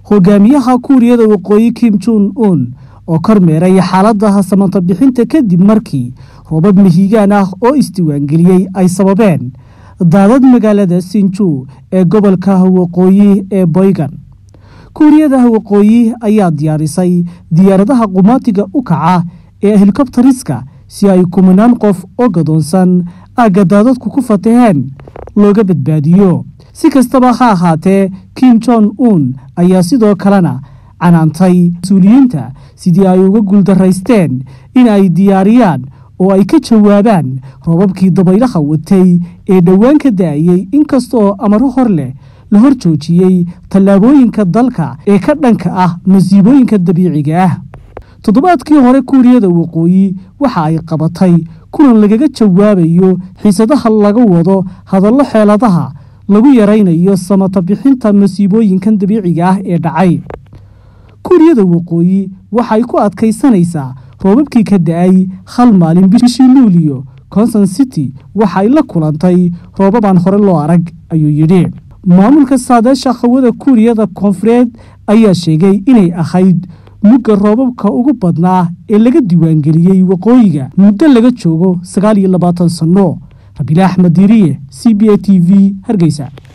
hogaamiyaha kuuriyada waqooyi kim jun un oo kormeeray xaaladaha samanta bixinta kadib markii roobab mihigaan ah oo isdiiwaangeliyey ay sababeen daadad magaalada sinju ee gobolka waqooyi ee boygan kuuriyada waqooyi ayaa diyaarisay diyaaradaha qumaatiga u kaca ee helikobtariska si ay kumanaan qof oo gadoonsan aagga daadadku ku fataheen looga badbaadiyo si kastaba ha ahaatee kim jon un ayaa sidoo kalena canaantay mas-uuliyiinta sidii ay uga guuldaraysteen in ay diyaariyaan oo ay ka jawaabaan roobabkii dabaylaha watay ee dhowaan ka da-ayey inkastaoo amaro hor leh la hor joojiyey tallaabooyinka dalka ee ka dhanka ah masiibooyinka dabiiciga ah toddobaadkii hore kuuriyada waqooyi waxa ay qabatay kulan lagaga jawaabayo xiisadaha laga wado hadallo xeeladaha lagu yaraynayo samata bixinta masiibooyinkan dabiiciga ah ee dhacay kuuriyada waqooyi waxay ku adkaysanaysaa roobabkii ka da-ay hal maalin bishii luuliyo conson city waxay la kulantay roobabaan hore loo arag ayuu yidhi maamulka saadeesha hawada kuuriyada koonfureed ayaa sheegay inay ahayd mugga roobabka ugu badnaa ee laga diiwaangeliyey waqooyiga muddo laga joogo sagaal iyo labaatan sanno rabiile axmed diiriye c b a t v hargeysa